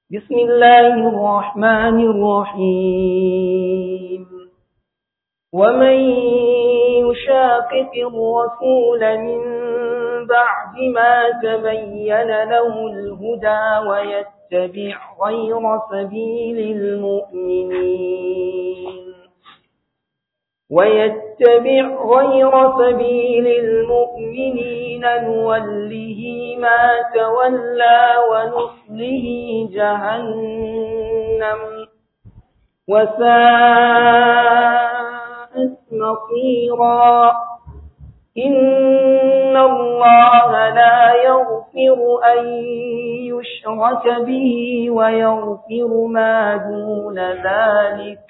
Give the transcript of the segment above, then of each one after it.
بسم الله الرحمن الرحيم ومن يشاقق الرسول من بعد ما تبين له الهدى ويتبع غير سبيل المؤمنين ويتبع غير سبيل المؤمنين نوله ما تولى ونصله جهنم وساءت مصيرا إن الله لا يغفر أن يشرك به ويغفر ما دون ذلك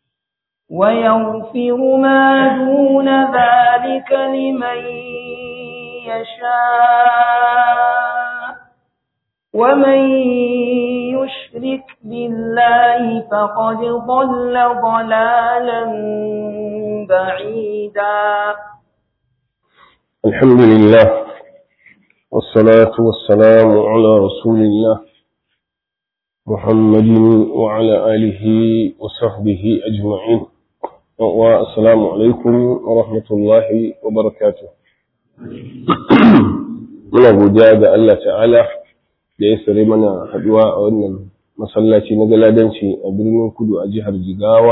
ويغفر ما دون ذلك لمن يشاء ومن يشرك بالله فقد ضل ضلالا بعيدا الحمد لله والصلاة والسلام على رسول الله محمد وعلى آله وصحبه أجمعين والسلام عليكم ورحمة الله وبركاته muna godiya ga Allah ta'ala da ya sare mana haduwa a wannan masallaci na galadanci a birnin kudu a jihar jigawa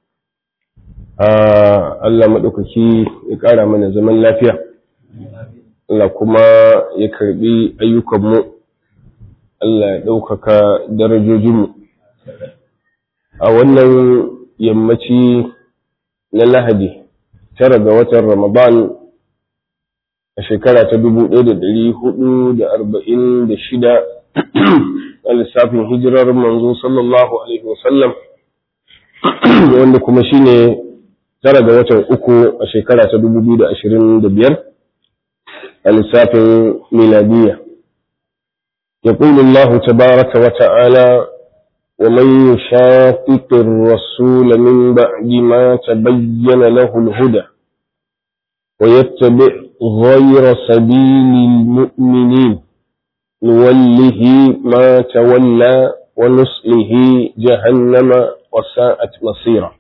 Allah maɗaukaki ya ƙara mana zaman lafiya Allah kuma ya karɓi ayyukanmu Allah ya ɗaukaka darajojinmu a wannan yammaci na lahadi tara ga watan ramadan a shekara ta dubu ɗaya da ɗari hudu da arba'in da shida a lissafin hijirar manzo sallallahu alaihi wasallam wanda kuma shine tara ga watan uku a shekara ta dubu biyu da ashirin da biyar a lissafin miladiyya يقول الله تبارك وتعالى ومن يشاقق الرسول من بعد ما تبين له الهدى ويتبع غير سبيل المؤمنين نوله ما تولى ونصله جهنم وساءت مصيرا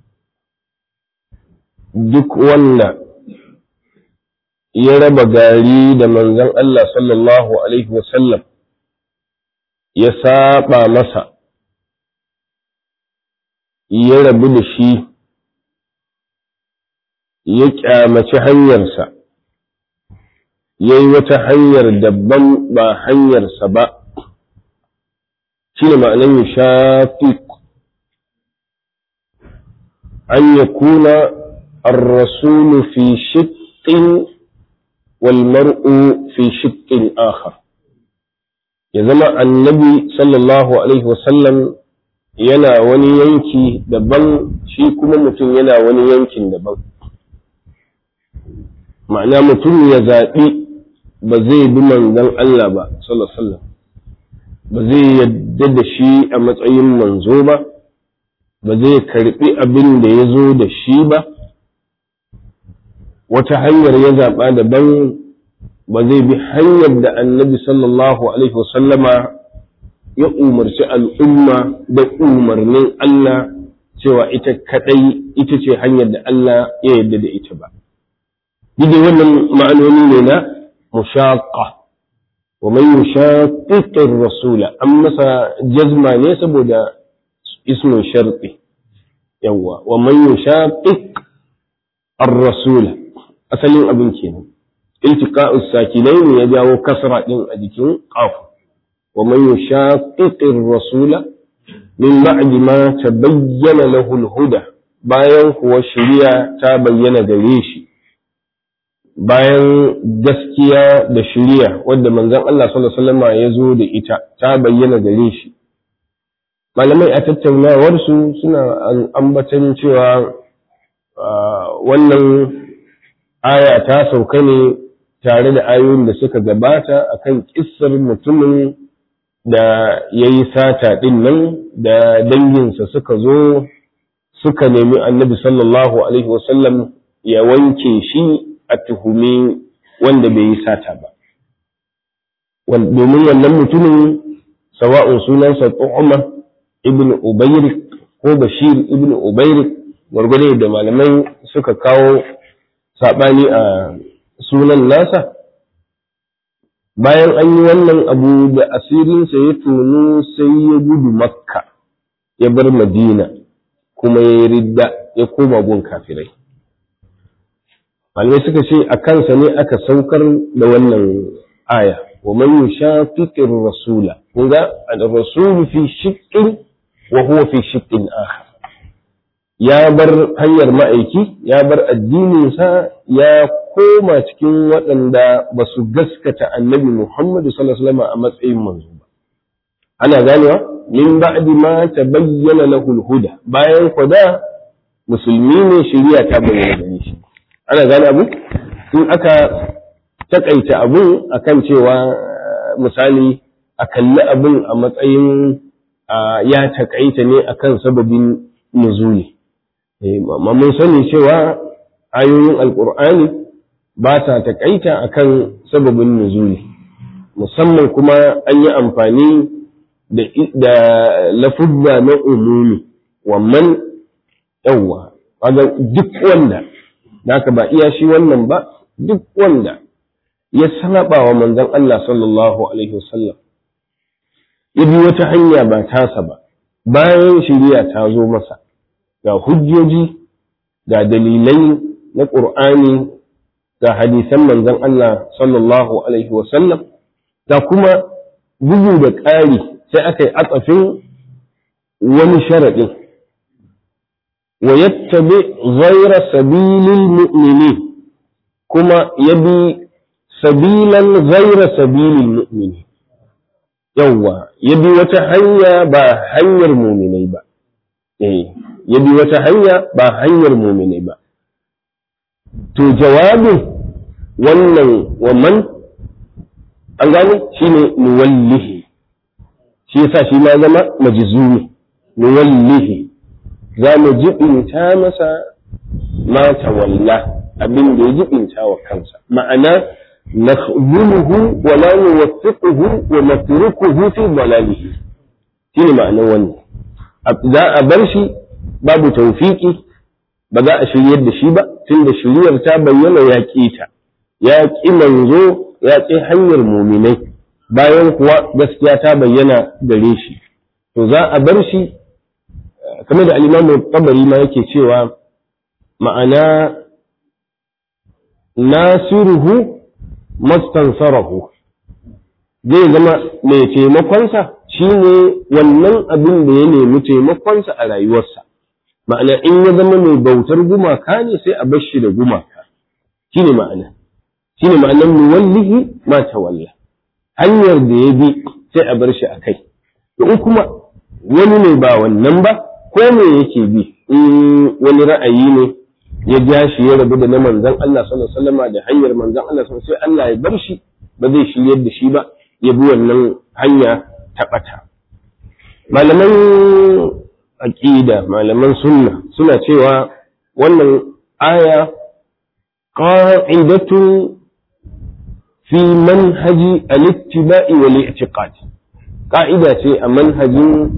duk wanda ya raba gari da manzon Allah sallallahu alaihi wasallam ya saba masa ya rabu da shi ya kyamaci hanyarsa ya yi wata hanyar daban ba hanyarsa ba shi ne ma'anar yi shafi an ya kuna الرسول في شق والمرء في شق آخر ya zama annabi sallallahu alaihi wasallam yana wani yanki daban shi kuma mutum yana wani yankin daban ma'ana mutum ya zaɓi ba zai bi manzon Allah ba sallallahu alaihi ba zai yadda da shi a matsayin manzo ba ba zai karɓi abin da ya zo da shi ba wata hanyar ya zaɓa daban ba zai bi hanyar da annabi sallallahu alaihi wasallama ya umarci al'umma da umarnin Allah cewa ita kadai ita ce hanyar da Allah ya yarda da ita ba. Dide wannan ma'anoni ne na mushaƙa, wa mai mushaƙiƙin rasula, an masa jazma ne saboda ismin sharɗi, yawwa, wa mai mushaƙiƙ ar-rasula, asalin abin kenan. التقاء الساكنين يجاو كسرة أجكين قاف ومن يشاقق الرسول من بعد ما تبين له الهدى bayan kuwa shiriya ta bayyana gare shi bayan gaskiya da shiriya wadda manzon Allah sallallahu alaihi wasallam ya zo da ita ta bayyana gare shi malamai a tattaunawarsu suna ambatan cewa wannan aya ta sauka ne tare da ayoyin da suka gabata akan kissar mutumin da ya yi sata ɗin nan da danginsa suka zo suka nemi annabi sallallahu alaihi wasallam ya wanke shi a tuhumi wanda bai yi sata ba domin wannan mutumin sawa'un sunansa Tu'ma ibn Ubayrik ko Bashir ibn Ubayrik gwargwade da malamai suka kawo saɓani a sunan nasa bayan an yi wannan abu da asirinsa ya tonu sai ya gudu makka ya bar madina kuma ya yi ridda ya koma gun kafirai malamai suka ce a kansa ne aka saukar da wannan aya wa man yushaqiqir rasula kun ga ar-rasul fi shiqqin wa huwa fi shiqqin akhar ya bar hanyar ma'aiki ya bar addininsa ya koma cikin waɗanda ba su gaskata annabi Muhammadu sallallahu alaihi wasallam a matsayin manzo ba ana ganewa min ba'di ma tabayyana lahu al-huda bayan kwada musulmi ne shari'a ta bayyana gare shi ana gane abu in aka takaita abun akan cewa misali a kalli abun a matsayin ya takaita ne akan sababin nuzuli amma mun sani cewa ayoyin alkur'ani ba ta takaita akan sababin nuzuli musamman kuma an yi amfani da lafuzza na umumi wannan yawwa duk wanda naka ba iya shi wannan ba duk wanda ya saba wa manzon Allah sallallahu alaihi wasallam ya bi wata hanya ba tasa ba bayan shiriya ta zo masa ga hujjoji ga dalilai na ƙur'ani ga hadisan manzon Allah sallallahu alaihi wasallam ga kuma bugu da ƙari sai aka yi atsafin wani sharaɗin wa yattabi ghayra sabilil mu'minin kuma ya bi sabilan ghayra sabilil mu'minin yawwa ya bi wata hanya ba hanyar muminai ba eh ya bi wata hanya ba hanyar muminai ba to jawabin wannan wannan an gane shine nuwallihi shi yasa shi ma zama majzumi nuwallihi za mu jibinta masa ma tawalla abin da ya jibinta wa kansa ma'ana nakhzuluhu wa la nuwaffiquhu wa natrukuhu fi dalalihi shine ma'anar wannan za a bar shi babu tawfiki ba za a shiryar da shi ba tunda shiryar ta bayyana ya ƙi ta ya ƙi manzo ya ƙi hanyar muminai bayan kuwa gaskiya ta bayyana gare shi to za a bar shi kamar da alimamu tabari ma yake cewa ma'ana nasiruhu mastansarahu zai zama mai taimakonsa shine wannan abin da ya nemi taimakonsa a rayuwarsa ma'ana in ya zama mai bautar gumaka ne sai a bar shi da gumaka shine ma'ana shine ma'anar muwallihi ma tawalla hanyar da ya bi sai a bar shi a kai in kuma wani ne ba wannan ba ko me yake bi in wani ra'ayi ne ya ja shi ya rabu da na manzon Allah sallallahu alaihi wasallam da hanyar manzon Allah sallallahu sai Allah ya bar shi ba zai shiryar da shi ba ya bi wannan hanya ta bata malaman aqida malaman sunna suna cewa wannan aya qa'idatun fi manhaji al-ittiba'i wal i'tiqad ka'ida ce a manhajin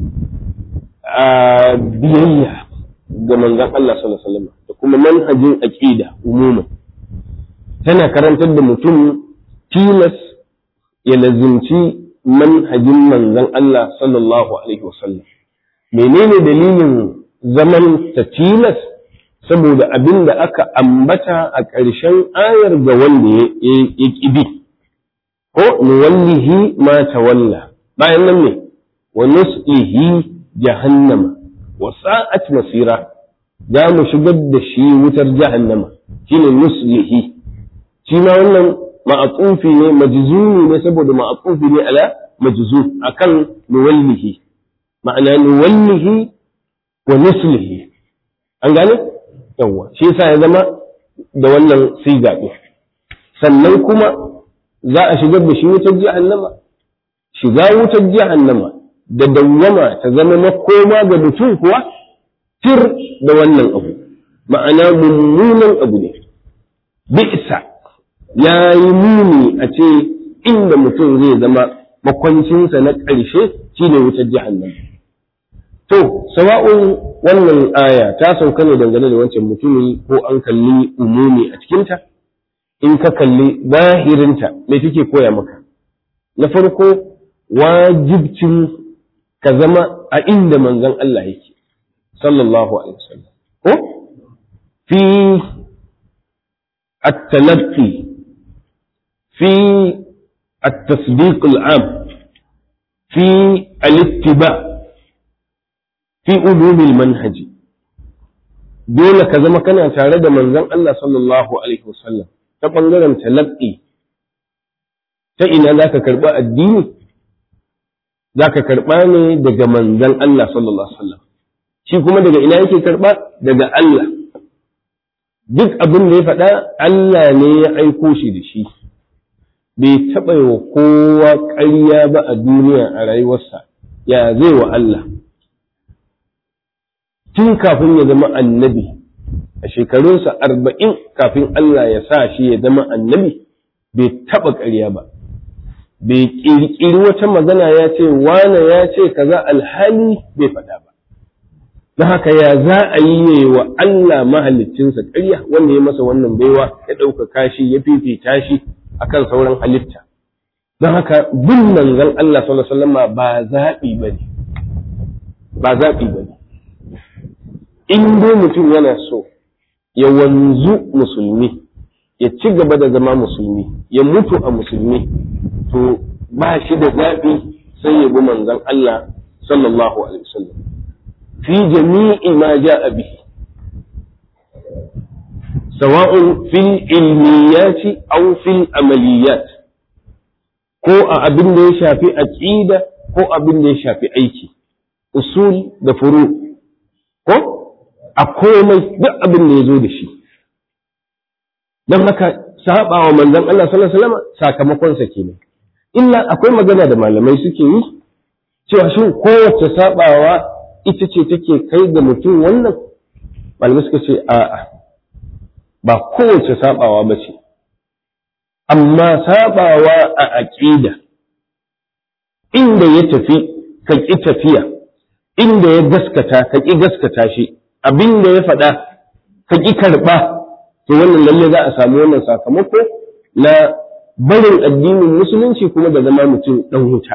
biyayya ga manzon Allah sallallahu alaihi wasallam da kuma manhajin aqida umuman tana karantar da mutum tilas ya lazimci manhajin manzon Allah sallallahu alaihi wasallam menene dalilin zaman ta tilas saboda abin da aka ambata a ƙarshen ayar ga wanda ya ƙibi ko nuwallihi ma tawalla bayan nan ne wa nuslihi jahannama wa sa'at masira za mu shigar da shi wutar jahannama shine nuslihi shi ma wannan ma'atufi ne majzumi ne saboda ma'atufi ne ala majzum akan nuwallihi ma'ana nuwallihi wa nuslihi an gane yawa shi yasa ya zama da wannan siga ɗin sannan kuma za a shigar da shi wutar jahannama shiga wutar jahannama da dawwama ta zama makoma ga mutum kuwa tir da wannan abu ma'ana mummunan abu ne bi'sa ya yi muni a ce inda mutum zai zama makwancinsa na ƙarshe shine wutar jahannam to sawa'un wannan aya ta sauka ne dangane da wancan mutumi ko an kalli umumi a cikinta in ka kalli zahirinta me take koya maka na farko wajibcin ka zama a inda manzon Allah yake sallallahu alaihi wasallam ko fi at-talaqqi fi at-tasdiq al-am fi al-ittiba fi ulum al-manhaj dole ka zama kana tare da manzon Allah sallallahu alaihi wasallam ta bangaren talaqqi ta ina zaka karba addini za ka karɓa ne daga manzan Allah sallallahu Alaihi wasallam shi kuma daga ina yake karɓa daga Allah duk abin da ya faɗa Allah ne ya aiko shi da shi bai taɓa wa kowa ƙarya ba a duniya a rayuwarsa ya zai wa Allah tun kafin ya zama annabi a shekarunsa arba'in kafin Allah ya sa shi ya zama annabi bai taɓa ƙarya ba bai ƙirƙiri wata magana ya ce wane ya ce kaza alhali bai faɗa ba don haka ya za a yi ne wa Allah mahaliccinsa ƙarya wanda ya masa wannan baiwa ya ɗaukaka shi ya fifita shi akan sauran halitta don haka bin manzon Allah sallallahu alaihi wasallam ba zaɓi bane ba zaɓi bane in dai mutum yana so ya wanzu musulmi ya ci gaba da zama musulmi ya mutu a musulmi to ba shi da zaɓi sai ya bi manzon Allah sallallahu alaihi wasallam fi jami'i ma ja'a bihi sawa'un fil ilmiyati aw fil amaliyat ko a abin da ya shafi aqida ko abin da ya shafi aiki usul da furu ko a komai duk abin da ya zo da shi don haka saba wa manzon Allah sallallahu alaihi wasallam sakamakonsa kenan illa akwai magana da malamai suke yi cewa shin kowace sabawa ita ce take kai ga mutum wannan malamai suka ce a'a ba kowace sabawa ba ce amma sabawa a aqida inda ya tafi ka ƙi tafiya inda ya gaskata ka ƙi gaskata shi abin da ya faɗa ka ƙi karɓa to wannan lalle za a samu wannan sakamako na barin addinin musulunci kuma da zama mutum ɗan wuta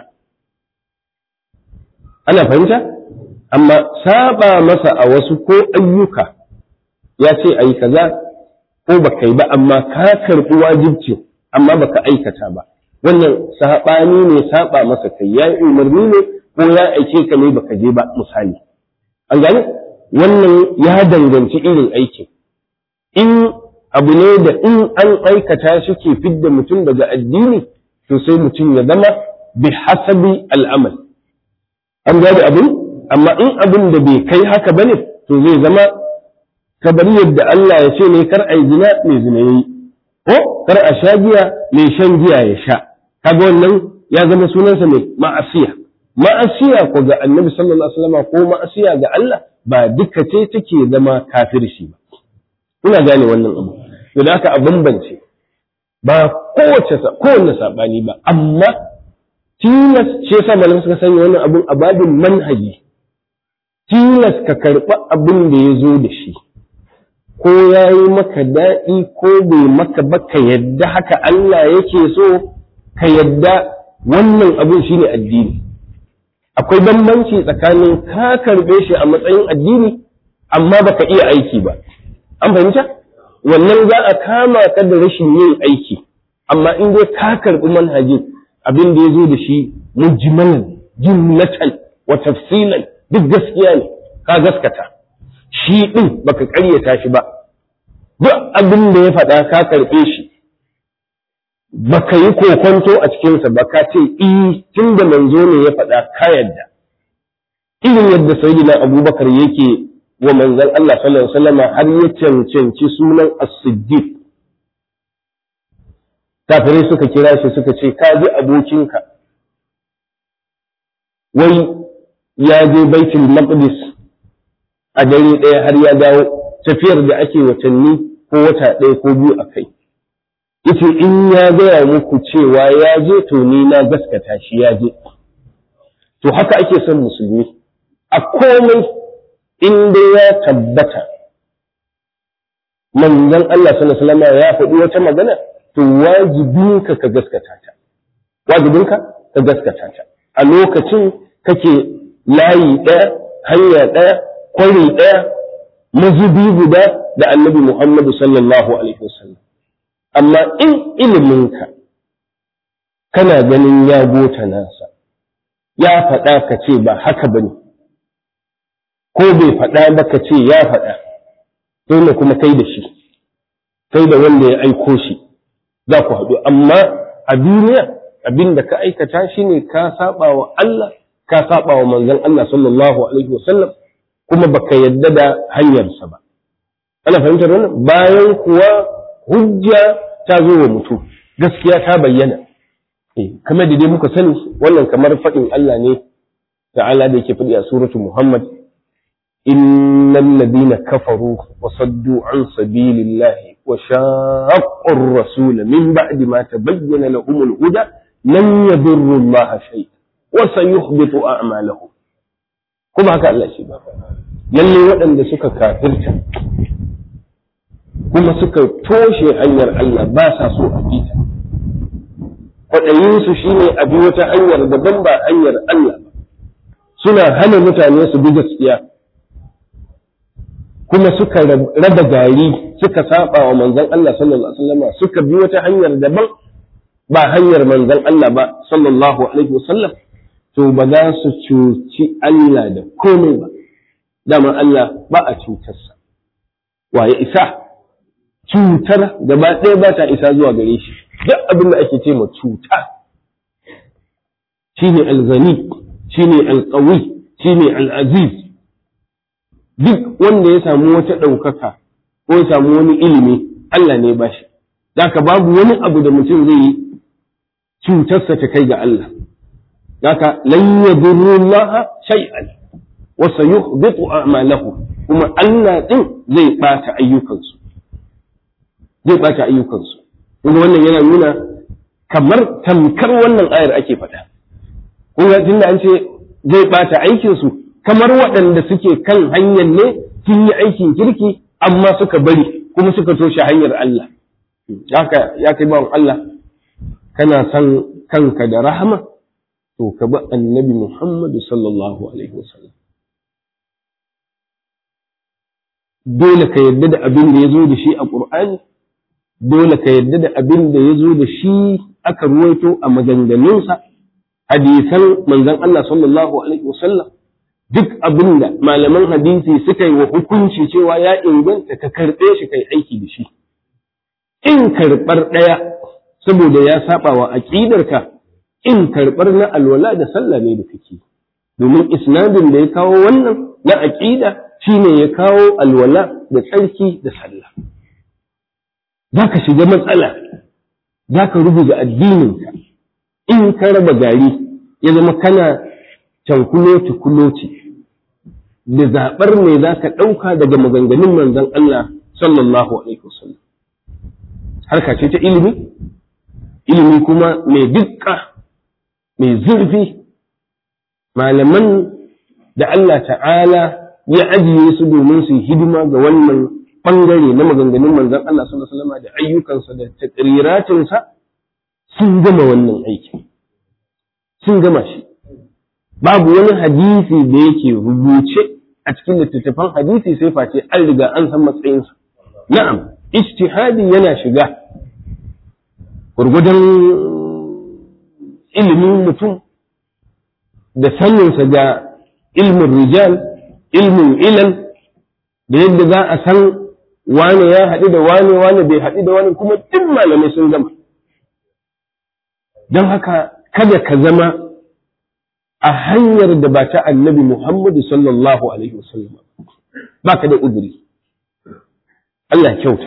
ana fahimta amma saba masa a wasu ko ayyuka ya ce a yi kaza ko ba kai ba amma ka karɓi wajibci amma baka aikata ba wannan saɓani ne saba masa kai ya yi umarni ne ko ya aike ka ne baka je ba misali an gane wannan ya danganci irin aikin in abu ne da in an aikata shi ke fidda mutum daga addini to sai mutum ya zama bi hasabi al'amal an gane abin amma in abin da bai kai haka bane to zai zama kamar yadda Allah ya ce ne kar a yi zina mai zina yayi ko kar a sha giya mai shan giya ya sha kaga wannan ya zama sunansa mai ma'asiya ma'asiya ko ga annabi sallallahu alaihi wasallam ko ma'asiya ga Allah ba duka ce take zama kafirci ba ina gane wannan abu to da aka a bambance ba kowace kowanne sabani ba amma tilas ce yasa malam suka sanya wannan abun a babin manhaji tilas ka karɓi abin da ya zo da shi ko ya yi maka daɗi ko bai maka ba ka yadda haka Allah yake so ka yadda wannan abin shine addini akwai bambanci tsakanin ka karɓe shi a matsayin addini amma baka iya aiki ba an fahimta wannan za a kama ka da rashin yin aiki amma in dai ka karɓi manhajin abin da ya zo da shi mujmalan jumlatan wa tafsilan duk gaskiya ne ka gaskata shi ɗin baka ƙaryata shi ba duk abin da ya faɗa ka karɓe shi baka yi kokonto a cikinsa ba ka ce i tun da manzo ne ya faɗa ka yadda irin yadda sayyidina abubakar yake wa manzon Allah sallallahu alaihi wasallam har ya cancanci sunan as-siddiq kafirai suka kira shi suka ce ka ji abokinka wai ya je baitul maqdis a dare ɗaya har ya dawo tafiyar da ake watanni ko wata ɗaya ko biyu a kai yace in ya gaya muku cewa ya je to ni na gaskata shi ya je to haka ake son musulmi a komai inda ya tabbata manzon Allah sallallahu alaihi wasallam ya faɗi wata magana to wajibinka ka gaskata ta wajibinka ka gaskata ta a lokacin kake layi ɗaya hanya ɗaya kwari ɗaya mazubi guda da annabi Muhammadu sallallahu alaihi wasallam amma in iliminka kana ganin ya gota nasa ya faɗa ka ce ba haka bane ko bai faɗa ba ka ce ya faɗa dole kuma kai da shi kai da wanda ya aiko shi za ku haɗu amma a duniya abin da ka aikata shi ne ka saba wa Allah ka saba wa manzon Allah sallallahu alaihi wasallam kuma baka yadda da hanyarsa ba ana fahimtar wannan bayan kuwa hujja ta zo wa mutum gaskiya ta bayyana kamar da dai muka sani wannan kamar faɗin Allah ne ta'ala da yake faɗi a suratu Muhammad innal ladina kafaru wa saddu an sabilillahi wa shaqqu ar-rasul min ba'di ma tabayyana lahum al-huda lan yadurru Allah shay wa sayuhbitu a'malahum kuma haka Allah shi ba lalle waɗanda suka kafirta kuma suka toshe hanyar Allah ba sa so a bita kwaɗayinsu shi ne a bi wata hanyar daban ba hanyar Allah ba suna hana mutane su bi gaskiya kuma suka raba gari suka saba wa manzon Allah sallallahu alaihi wasallam suka bi wata hanyar daban ba hanyar manzon Allah ba sallallahu alaihi wasallam to ba za su cuci Allah da komai ba dama Allah ba a cutarsa waye isa cutar gaba ɗaya ba ta isa zuwa gare shi duk abin da ake ce ma cuta shine alzani shine alqawi shine al'aziz duk wanda ya samu wata ɗaukaka ko ya samu wani ilimi Allah ne ba shi Daka babu wani abu da mutum zai yi cutarsa ta kai ga Allah Daka lan yadurru Allah shay'an wa sayuhbitu a'malahu kuma Allah din zai bata ayyukansu zai bata ayyukansu kuma wannan yana nuna kamar tamkar wannan ayar ake faɗa kuma tunda an ce zai bata aikinsu kamar waɗanda suke kan hanyar ne sun yi aikin kirki amma suka bari kuma suka toshe hanyar Allah haka ya kai bawan Allah kana son kanka da rahama to ka bi annabi Muhammadu sallallahu alaihi wasallam dole ka yarda da abin da ya zo da shi a ƙur'ani dole ka yarda da abin da ya zo da shi aka ruwaito a maganganunsa hadisan manzon Allah sallallahu alaihi wasallam duk abin da malaman hadisi suka yi wa hukunci cewa ya inganta ka karɓe shi kai aiki da shi in karɓar ɗaya saboda ya saba wa aƙidarka in karɓar na alwala da sallah ne da kake domin isnadin da ya kawo wannan na aƙida shine ya kawo alwala da tsarki da sallah za ka shiga matsala za ka rubuta addininka in ka raba gari ya zama kana cankuloti-kuloti da zaɓar me za ka ɗauka daga maganganun manzon Allah sallallahu alaihi wasallam harka ce ta ilimi ilimi kuma mai dukka mai zurfi malaman da Allah ta'ala ya ajiye su domin su hidima ga wannan ɓangare na maganganun manzon Allah sallallahu alaihi wasallam da ayyukansa da taƙriratinsa sun gama wannan aiki sun gama shi babu wani hadisi da yake rubuce a cikin littattafan hadisi sai face an riga an san matsayinsa na'am ijtihadi yana shiga gurgudan ilimin mutum da saninsa ga ilmin rijal ilmin ilal da yadda za a san wane ya haɗu da wane wane bai haɗu da wane kuma duk malamai sun gama don haka kada ka zama a hanyar da ba ta annabi Muhammadu sallallahu Alaihi wasallam ba ka da uzuri. Allah kyauta.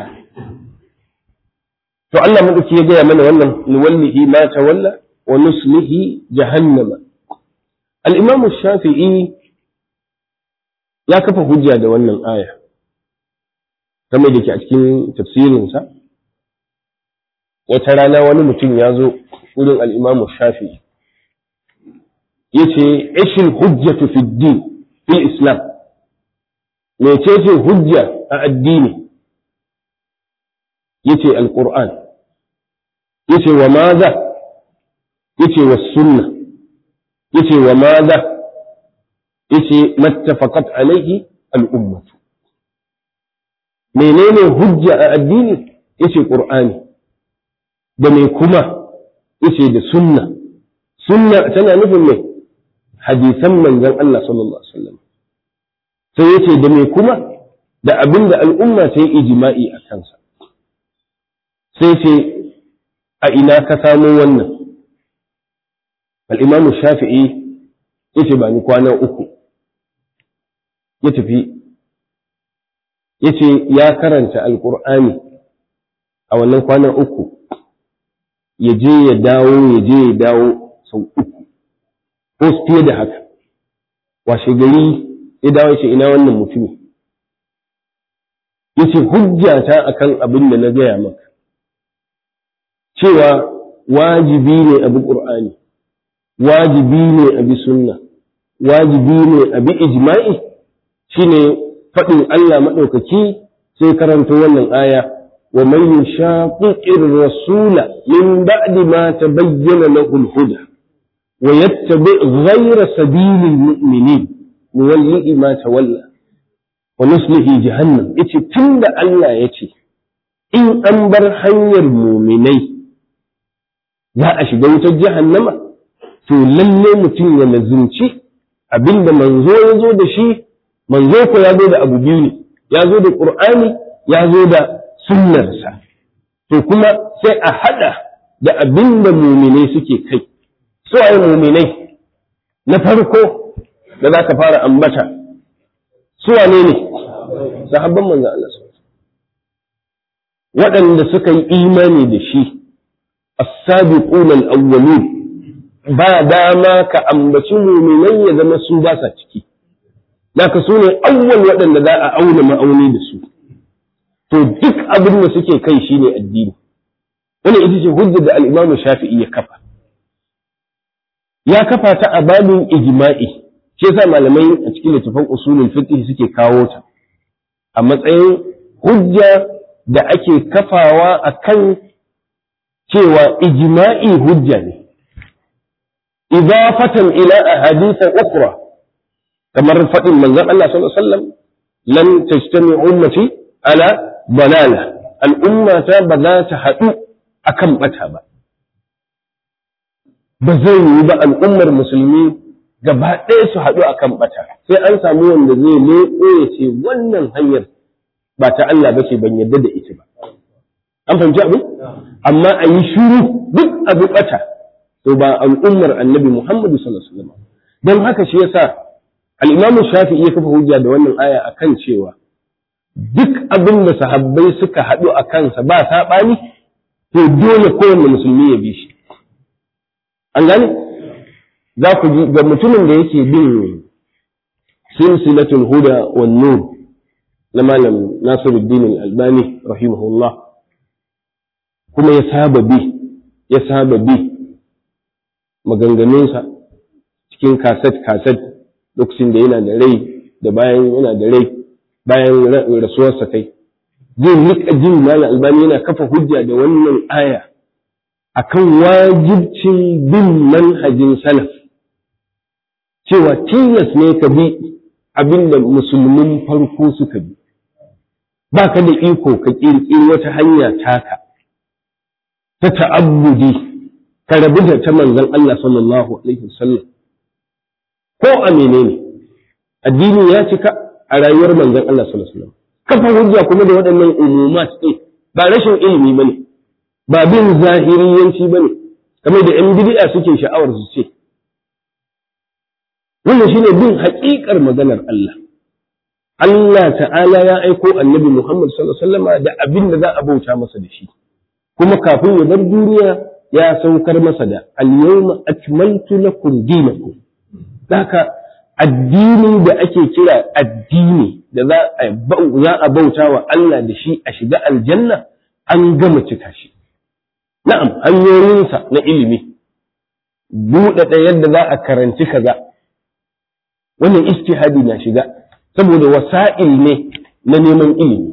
To Allah maɗauki ya gaya mana wannan nuwallihi ma tawalla wa nuslihi jahannama. Al'imamu Shafi'i ya kafa hujja da wannan aya, game da ke a cikin tafsirinsa, wata rana wani mutum ya zo wurin al'imamu Shafi'i. yace ishil hujjatu fi din fil islam mecece hujja a addini yace alquran yace wa maza yace wa sunna yace wa maza yace mattafaqat alaihi al'ummatu menene hujja a addini yace qur'ani da me kuma yace da sunna sunna tana nufin me hadisan manzon Allah sallallahu alaihi wasallam sai yace da me kuma da abin da al'umma ta yi ijma'i a kansa sai ce a ina ka samo wannan al'imamu shafi'i yace ba ni kwana uku ya tafi yace ya karanta alkur'ani a wannan kwanan uku ya je ya dawo ya je ya dawo sau uku ko fiye da haka washe gari ya dawo ce ina wannan mutumi yace hujjata akan abin da na gaya maka cewa wajibi ne abi qur'ani wajibi ne abi sunna wajibi ne abi ijma'i shine faɗin Allah maɗaukaki sai karanto wannan aya wa man yushaqiqir rasula min ba'di ma tabayyana lahu al-huda wa yattabi ghayra sabilil mu'minin nuwallihi ma tawalla wa nuslihi jahannam yace tunda Allah yace in an bar hanyar mu'minai za a shiga wutar jahannama to lalle mutum ya lazumci abinda manzo ya zo da shi manzo ko ya zo da abu biyu ne ya zo da qur'ani ya zo da sunnarsa to kuma sai a hada da abin da muminai suke kai su ai muminai na farko da za ka fara ambata su wane ne sahabban manzo Allah waɗanda suka yi imani da shi as-sabiquna al-awwalun ba dama ka ambaci muminai ya zama su ba sa ciki naka su ne awwal waɗanda za a auna ma'auni da su to duk abin da suke kai shine addini wannan ita ce hujjar da al-Imam Shafi'i ya kafa ya kafa ta a babin ijma'i shi yasa malamai a cikin littafin usulul fiqh suke kawo ta a matsayin hujja da ake kafawa akan cewa ijma'i hujja ne idafatan ila ahadith ukhra kamar faɗin manzon Allah sallallahu alaihi wasallam lan tajtami ummati ala balala al'umma ta ba za ta haɗu akan bata ba ba zai yi ba al'ummar musulmi gaba ɗaya su haɗu akan bata sai an samu wanda zai leƙo ya ce wannan hanyar ba ta Allah ba ce ban yarda da ita ba an fahimci abu amma a yi shuru duk abu bata to ba al'ummar annabi Muhammadu sallallahu alaihi wasallam don haka shi yasa al'imamu shafi'i ya kafa hujja da wannan aya a kan cewa duk abin da sahabbai suka haɗu a kansa ba saɓani to dole kowane musulmi ya bi shi an gane za ku ji ga mutumin da yake bin silsilatul huda wan nur na malam nasiruddin al-albani rahimahullah kuma ya saba bi ya saba bi maganganunsa cikin kaset kaset lokacin da yana da rai da bayan yana da rai bayan rasuwarsa kai zai rika jin malam albani yana kafa hujja da wannan aya akan wajibcin bin manhajin salaf cewa tilas ne ka bi abinda musulmin farko suka bi ba ka da iko ka ƙirƙiri wata hanya taka ta ta'abbudi ka rabu da ta manzon Allah sallallahu alaihi wasallam ko a menene addini ya cika a rayuwar manzon Allah sallallahu alaihi wasallam kafa hujja kuma da waɗannan umumat ɗin ba rashin ilimi bane ba bin zahiriyanci bane kamar da yan bid'a suke sha'awar su ce wannan shine bin haƙiƙar maganar Allah Allah ta'ala ya aiko annabi Muhammad sallallahu alaihi wasallam da abin da za a bauta masa da shi kuma kafin ya bar duniya ya saukar masa da al-yawma akmaltu lakum dinakum haka addini da ake kira addini da za a bauta wa Allah da shi a shiga aljanna an gama cika shi na'am hanyoyinsa na ilimi buɗaɗa yadda za a karanci kaza wannan istihadi na shiga saboda wasa'il ne na neman ilimi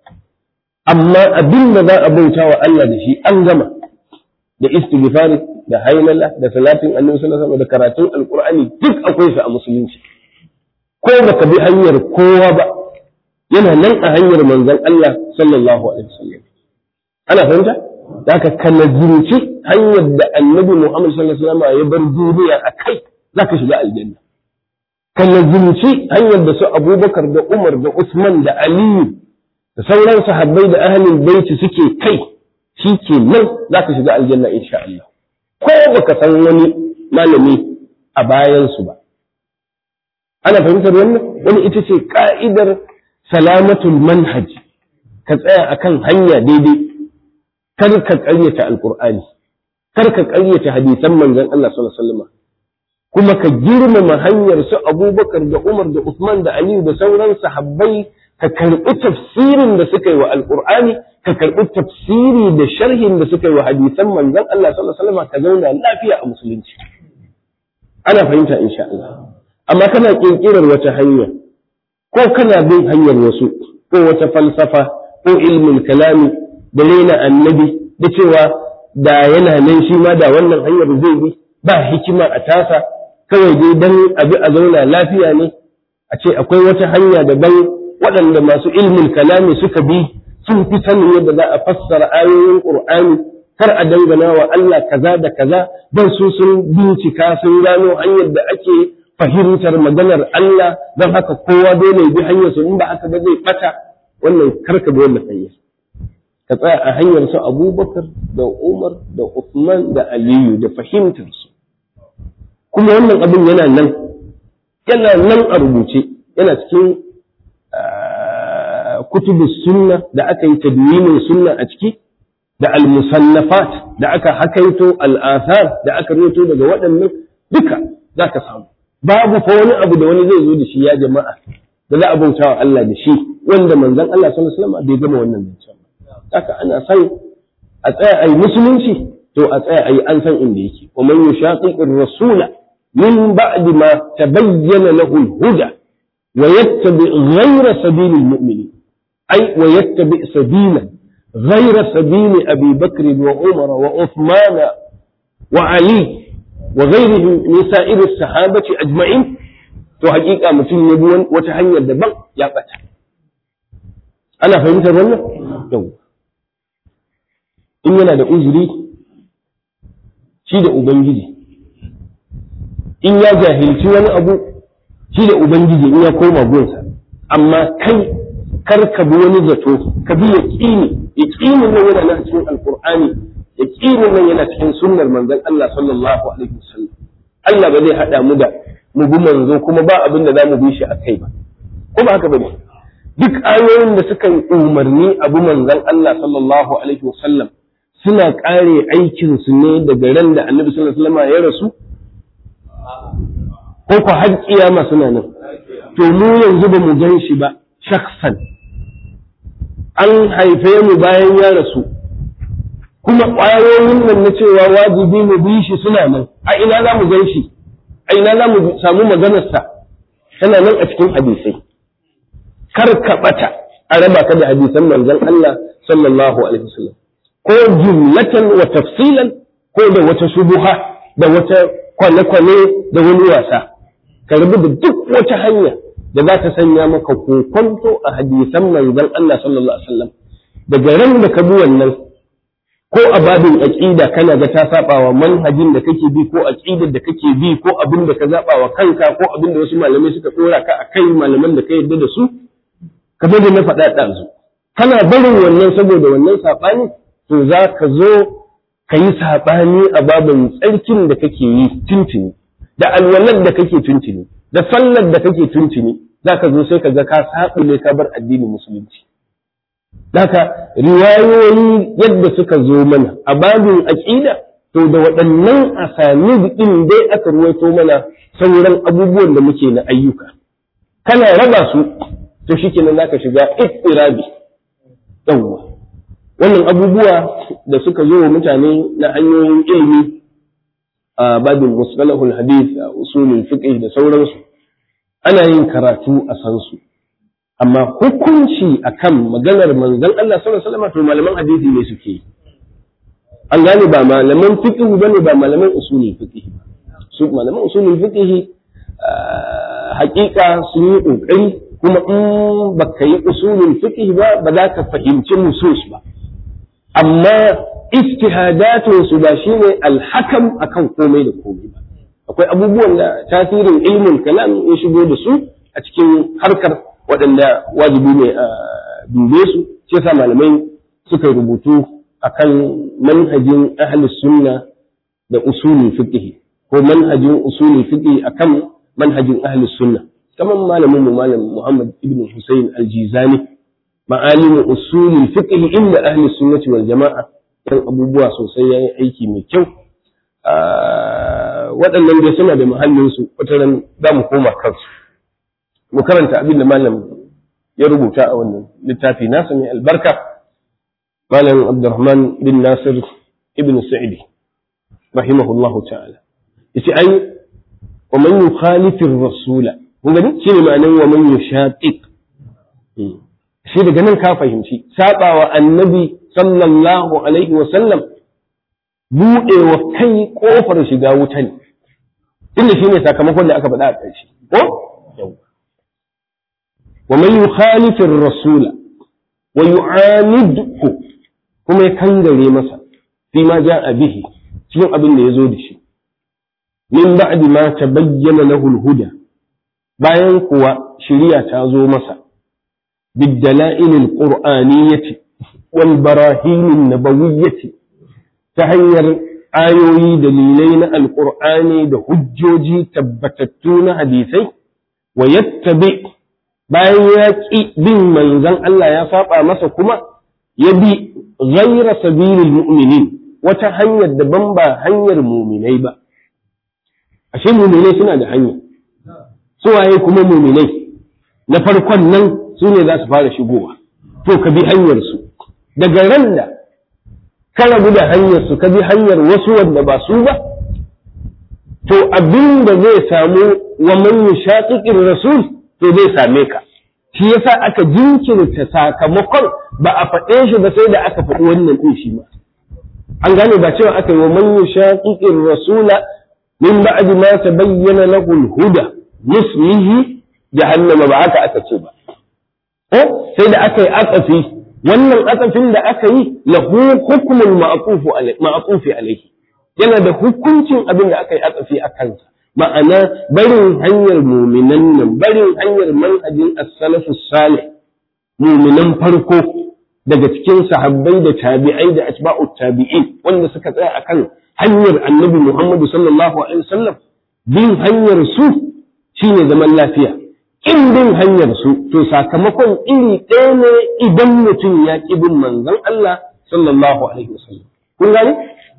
amma abin da za a bauta wa Allah da shi an gama da istighfari da hailala da salatin annabi sallallahu alaihi da karatun alqur'ani duk akwai su a musulunci ko baka bi hanyar kowa ba yana nan a hanyar manzon Allah sallallahu alaihi wasallam ana fahimta da ka kalazimci hanyar da annabi Muhammad sallallahu alaihi wasallam ya bar duniya a kai zaka shiga aljanna kalazimci hanyar da su Abubakar da Umar da Usman da Aliyu da sauran sahabbai da ahlul baiti suke kai shi ke nan za ka shiga aljanna insha Allah ko baka san wani malami a bayansu ba ana fahimtar wannan wani ita ce ka'idar salamatul manhaj ka tsaya akan hanya daidai kar ka ƙaryata alqur'ani kar ka ƙaryata hadisan manzon Allah sallallahu alaihi wasallam kuma ka girmama hanyar su Abubakar da Umar da Uthman da Ali da sauran sahabbai ka karɓi tafsirin da suka yi wa alqur'ani ka karɓi tafsiri da sharhin da suka yi wa hadisan manzon Allah sallallahu alaihi wasallam ka zauna lafiya a musulunci ana fahimta insha Allah amma kana kirkirar wata hanya ko kana bin hanyar wasu ko wata falsafa ko ilmin kalami da raina annabi da cewa da yana nan shi ma da wannan hanyar zai bi ba hikima a tasa kawai dai dan abi a zauna lafiya ne a ce akwai wata hanya daban waɗanda masu ilmin kalami suka bi sun fi sanin yadda za a fassara ayoyin Qur'ani kar a dangana wa Allah kaza da kaza don su sun bincika sun gano hanyar da ake fahimtar maganar Allah don haka kowa dole bi hanyar su in ba haka ba zai bata wannan karka bi wannan hanyar ka tsaya a hanyar su Abubakar da Umar da Uthman da Aliyu da fahimtar su kuma wannan abin yana nan yana nan a rubuce yana cikin kutubu sunna da aka yi tadwinin sunna a ciki da al-musannafat da aka hakaito al-athar da aka rubuto daga waɗannan duka za ka samu babu fa wani abu da wani zai zo da shi ya jama'a da za a bauta wa Allah da shi wanda manzon Allah sallallahu alaihi wasallam bai gama wannan zancen ba haka ana san a tsaya ayi musulunci to a tsaya ayi an san inda yake wa man yushaqiqir rasula min ba'di ma tabayyana lahu al-huda wa yattabi ghayra sabilil mu'minin ay wa yattabi sabila غير سبيل أبي بكر وعمر وعثمان وعلي وغيرهم من سائر الصحابة أجمعين to hakika mutum ya bi wata hanyar daban ya bata ana fahimtar wannan yau in yana da uzuri shi da ubangiji in ya jahilci wani abu shi da ubangiji in ya koma gunsa amma kai kar ka bi wani zato ka bi yaqini yaqinin nan yana nan cikin alqur'ani yaqinin nan yana cikin sunnar manzon Allah sallallahu alaihi wasallam Allah ba zai hada mu da mu bi manzo kuma ba abin da zamu bi shi akai ba ko ba haka bane duk ayoyin da suka yi umarni abu manzon Allah sallallahu alaihi wasallam suna kare aikin su ne daga ran da Annabi sallallahu alaihi wasallam ya rasu ko ko har kiyama suna nan to mu yanzu ba mu gan shi ba shaksan an haife mu bayan ya rasu kuma ƙwayoyin nan na cewa wajibi mu bi shi suna nan a ina za mu gan shi a ina za mu samu maganarsa tana nan a cikin hadisai kar ka ɓata a raba ka da hadisan manzon Allah sallallahu alaihi wasallam ko jumlatan wa tafsilan ko da wata shubuha da wata kwane-kwane da wani wasa ka rabu da duk wata hanya da za ta sanya maka kokonto a hadisan manzon Allah sallallahu alaihi wasallam daga ran da ka bi wannan ko a babin aqida kana ga ta saba wa manhajin da kake bi ko aqidar da kake bi ko abin da ka zaba wa kanka ko abin da wasu malamai suka dora ka akai malaman da ka yarda da su kamar da na faɗa ɗazu kana barin wannan saboda wannan saɓani to za ka zo ka yi saɓani a babin tsarkin da kake yi tuntuni da alwalar da kake tuntuni da sallar da kake tuntuni za ka zo sai ka ga ka saɓule ka bar addinin musulunci Daka riwayoyi yadda suka zo mana a babin aƙida to da waɗannan asani ɗin dai aka ruwaito mana sauran abubuwan da muke na ayyuka kana raba su to shikenan zaka shiga ittirabi yawwa wannan abubuwa da suka zo wa mutane na hanyoyin ilimi a babin mustalahul hadith a usulul fiqh da sauransu ana yin karatu a san su amma hukunci akan maganar manzon Allah sallallahu alaihi wasallam to malaman hadisi ne suke an gane ba malaman fiqh bane ba malaman usulul fiqh ba su malaman usulul fiqh hakika sun yi kokari kuma in baka yi usulul fiqh ba ba za ka fahimci nusus ba amma ijtihadatun su ba shine alhakam akan komai da komai ba akwai abubuwan da tasirin ilmin kalam ya shigo da su a cikin harkar waɗanda wajibi ne a dube su shi yasa malamai suka rubutu akan manhajin ahli sunna da usulul fiqh ko manhajin usulul fiqh akan manhajin ahli sunna kamar malamin mu malam Muhammad ibn Hussein al-Jizani ma'alimu usulul fiqh inda ahli sunnati wal jama'a dan abubuwa sosai yayi aiki mai kyau waɗannan dai suna da muhallin su wataran za mu koma kansu mu karanta abin da malam ya rubuta a wannan littafi nasa mai albarka malam Abdurrahman bin Nasir ibn Sa'idi rahimahullahu ta'ala yace ai wa man yukhalifir rasula kun gani shine ma'anar wa man yushaqiq shi daga nan ka fahimci sabawa annabi sallallahu alaihi wa sallam buɗewa kai kofar shiga wuta ne inda shine sakamakon da aka faɗa a ƙarshe ko wa man yukhalifir rasula wa yu'anidhu kuma ya kangare masa fi ma ja'a bihi cikin abin da ya zo da shi min ba'di ma tabayyana lahu al-huda bayan kuwa shari'a ta zo masa بالدلائل القرآنية والبراهين النبوية تهير آيوي دليلين القرآن ده هجوجي تبتتون حديثي ويتبع bayan ya ƙi bin manzon Allah ya saba masa kuma ya bi ghaira sabilil mu'minin wata hanyar daban ba hanyar muminai ba ashe muminai suna da hanya suwaye kuma muminai na farkon nan su ne za su fara shigowa to ka bi hanyarsu daga ran da ka rabu da hanyarsu ka bi hanyar wasu wanda ba su ba to abin da zai samu wa man yushaqiqir rasul to zai same ka shi yasa aka jinkirta sakamakon ba a faɗe shi ba sai da aka faɗi wannan ɗin shi ma an gane ba cewa aka yi wa man yushaqiqir rasula min ba'di ma tabayyana lahu al-huda nuslihi jahannama ba haka aka ce ba ko sai da aka yi atsafi wannan atsafin da aka yi lahu hukmun ma'aqufi alaihi yana da hukuncin abin da aka yi atsafi a kansa ma'ana barin hanyar muminan nan barin hanyar manhajin as-salafus salih muminan farko daga cikin sahabbai da tabi'ai da atba'u tabi'in wanda suka tsaya akan hanyar annabi Muhammadu sallallahu alaihi wasallam bin hanyar su shine zaman lafiya in bin hanyar su to sakamakon iri ɗaya ne idan mutum ya ƙi bin manzon Allah sallallahu alaihi wasallam kun gane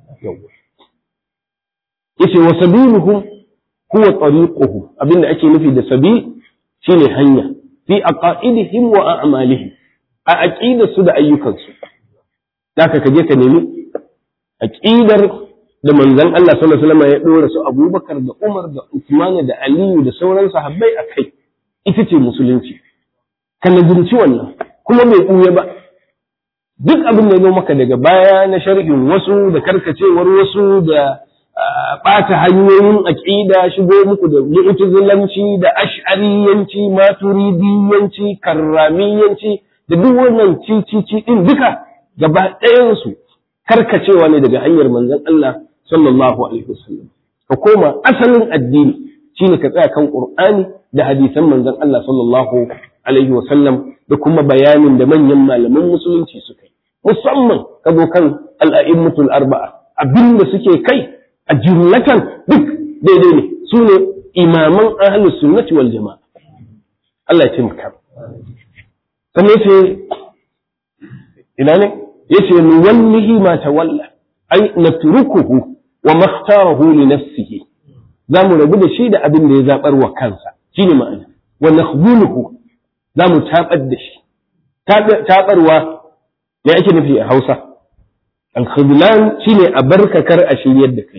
yace wa sabiluhum huwa tariquhu abinda ake nufi da sabil shine hanya fi aqaidihim wa a'malihim a aqidar su da ayyukan su zaka kaje ka nemi aqidar da manzon Allah sallallahu alaihi wasallam ya dora su Abubakar da Umar da Uthman da Aliyu da sauran sahabbai akai ita ce musulunci ka nazarci wannan kuma bai ɓuya ba duk abin da ya zo maka daga baya na sharhin wasu da karkacewar wasu da ɓata hanyoyin aƙida shigo muku da mu'tazilanci da ash'ariyanci maturidiyanci karramiyanci da duk wannan cicici din duka gaba ɗayansu karkacewa ne daga hanyar manzon Allah sallallahu alaihi wasallam ka koma asalin addini shine ka tsaya kan Qur'ani da hadisan manzon Allah sallallahu alaihi wasallam da kuma bayanin da manyan malaman musulunci suka yi musamman ka zo kan al'a'immatul arba'a abinda suke kai a jumlatan duk daidai ne su ne imaman ahlus sunnati wal jama'a Allah ya taimaka sannan yace ina ne yace nuwallihi ma tawalla ai natrukuhu wa makhtarahu li nafsihi za mu rabu da shi da abin da ya zabar wa kansa shine ma'ana wa nakhdhuluhu za mu tabar da shi tabarwa me ake nufi a Hausa al-khudlan shine a barkakar a shiryar da kai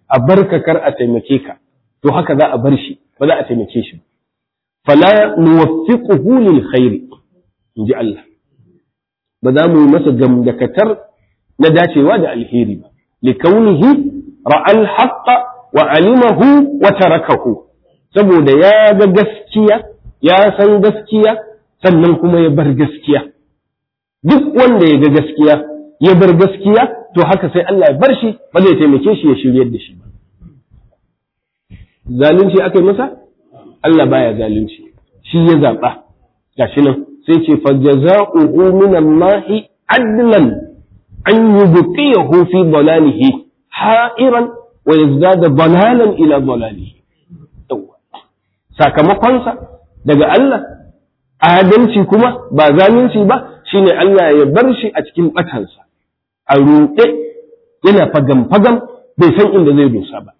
a barka kar a taimake ka to haka za a bar shi ba za a taimake shi fala nuwaffiquhu lil khairi inji Allah ba za mu yi masa gamdakatar na dacewa da alheri ba likaunihi ra'al haqqa wa alimahu wa tarakahu saboda ya ga gaskiya ya san gaskiya sannan kuma ya bar gaskiya duk wanda ya ga gaskiya ya bar gaskiya to haka sai Allah ya bar shi ba zai taimake shi ya shiryar da shi ba zalunci aka yi masa Allah baya zalunci shi ya zaɓa gashi nan sai ce fa jaza'uhu min Allah adlan an yubqiyahu fi dalalihi ha'iran wa yazdada dalalan ila dalalihi sakamakonsa daga Allah adalci kuma ba zalunci ba shine Allah ya bar shi a cikin batansa a ruɗe yana fagam fagam bai san inda zai dosa ba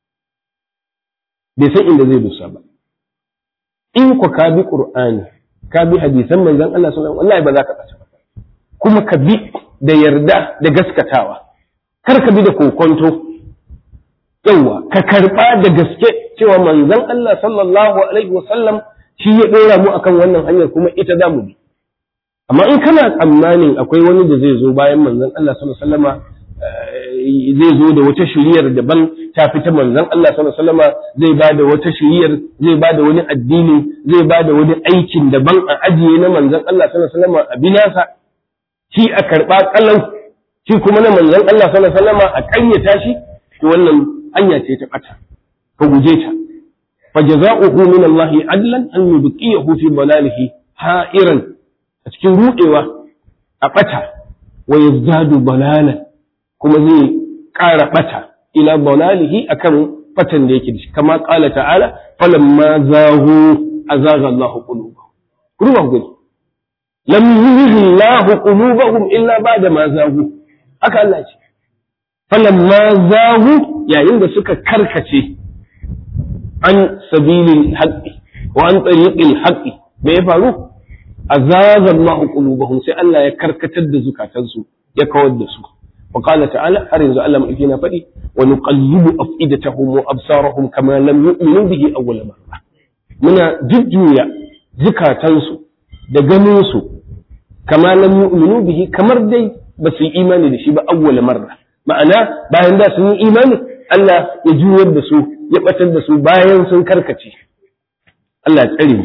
bai san inda zai dosa ba in ku ka bi qur'ani ka bi hadisan manzon Allah sallallahu alaihi wasallam ba za ka ɓace ba kuma ka bi da yarda da gaskatawa kar ka bi da kokonto yawa ka karba da gaske cewa manzon Allah sallallahu alaihi wasallam shi ya dora mu akan wannan hanyar kuma ita za mu bi amma in kana tsammanin akwai wani da zai zo bayan manzon Allah sallallahu alaihi wasallama zai zo da wata shiriyar daban ta fita manzon Allah sallallahu alaihi wasallama zai ba da wata shiriyar zai ba da wani addini zai ba da wani aikin daban a ajiye na manzon Allah sallallahu alaihi wasallama a binasa shi a karba kallau shi kuma na manzon Allah sallallahu alaihi wasallama a ƙayyata shi to wannan hanya ce ta bata ka guje ta فجزاؤه من الله عدلا أن يبقيه في ضلاله حائرا cikin rudewa a ɓata wa yazdadu balalan kuma zai ƙara ɓata ila balalihi akan ɓatan da yake da shi kama ƙala ta'ala falamma zahu azaga Allahu qulubahum ruwan gudu lam yuhyi Allahu qulubahum illa ba'da ma zahu haka Allah ce falamma zahu yayin da suka karkace an sabilin haqqi wa an tariqil haqqi me ya faru azaza Allah qulubahum sai Allah ya karkatar da zukatansu ya kawar da su wa qala ta'ala har yanzu Allah mai na faɗi wa nuqallibu afidatahum wa absarahum kama lam yu'minu bihi awwal marra muna jujjuya zukatansu da ganin su kama lam yu'minu bihi kamar dai ba su yi imani da shi ba awwal marra ma'ana bayan da sun yi imani Allah ya juyar da su ya batar da su bayan sun karkace Allah ya tsare mu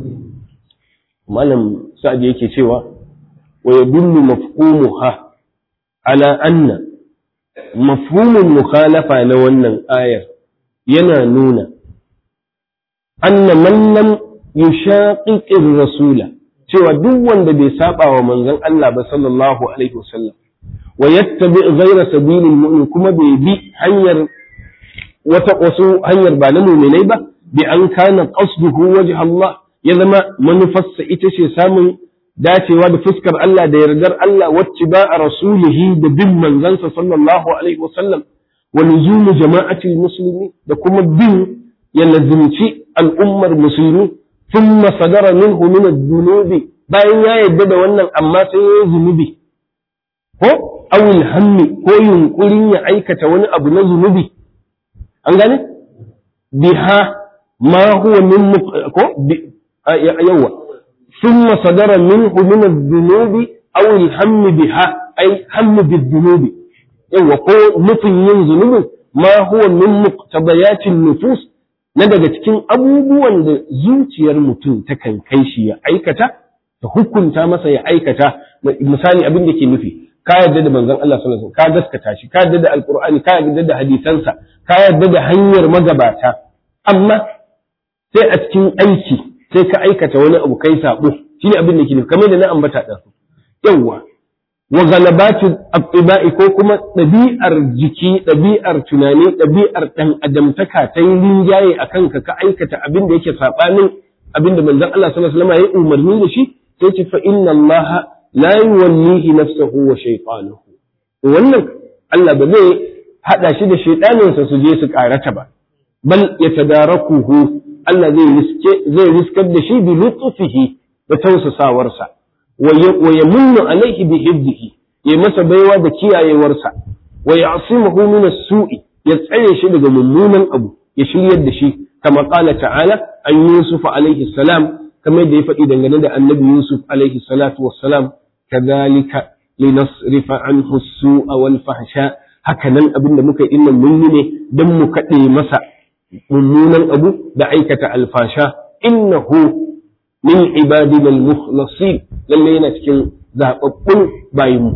malam sa'ad yake cewa wa yadullu mafhumuha ala anna mafhumul mukhalafa na wannan ayar yana nuna anna man lam yushaqiqir rasula cewa duk wanda bai saba wa manzon Allah ba sallallahu alaihi wasallam wa yattabi ghayra sabilil mu'min kuma bai bi hanyar wata wasu hanyar ba na mu'minai ba bi an kana qasduhu wajha Allah ya zama manufarsa ita ce samun dacewa da fuskar Allah da yardar Allah wacce ba a rasulihi da bin manzansa sallallahu alaihi wasallam wa luzumu jama'atil muslimi da kuma bin ya lazimci al'ummar musulmi thumma sadara minhu min ad-dunubi bayan ya yarda da wannan amma sai ya zunubi ko awil hammi ko yunkurin ya aikata wani abu na zunubi an gane biha ma huwa min ko yawa ثم صدر منه من الذنوب أو الهم بها أي هم بالذنوب yawa ko nufin yin zunubin ma huwa min muqtadayatin nufus na daga cikin abubuwan da zuciyar mutum takan kai shi ya aikata ta hukunta masa ya aikata misali abin da ke nufi ka yarda da manzon Allah sallallahu alaihi wasallam ka gaskata shi ka yarda da alqur'ani ka yarda da hadisansa ka yarda da hanyar magabata amma sai a cikin aiki sai ka aikata wani abu kai sabo shi ne abin da ke nufi kamar da na ambata ɗan yawwa wa galabatu abtiba'i ko kuma ɗabi'ar jiki ɗabi'ar tunani ɗabi'ar ɗan adamtaka ta yi rinjaye a kanka ka aikata abin da yake saɓanin abin da manzon Allah sallallahu alaihi wasallam ya umarni da shi sai ce fa inna Allah la yuwallihi nafsahu wa shaytanuhu wannan Allah ba zai hada shi da shaytaninsa su je su karata ba bal yatadarakuhu Allah zai riske zai riskar da shi bi lutfihi da tausasawarsa wa yamunnu alaihi bi hibdihi ya masa baiwa da kiyayewarsa wa ya'simuhu min as-su'i ya tsare shi daga mummunan abu ya shiryar da shi kama qala ta'ala an yusuf alaihi salam kamar da ya faɗi dangane da annabi yusuf alaihi salatu wassalam kadhalika linasrifa anhu as-su'a wal fahsha haka nan abin da muka yi nan mun yi ne don mu kaɗe masa mummunan abu da aikata alfasha innahu min ibadina al-mukhlasin lalle yana cikin zababbun bayinmu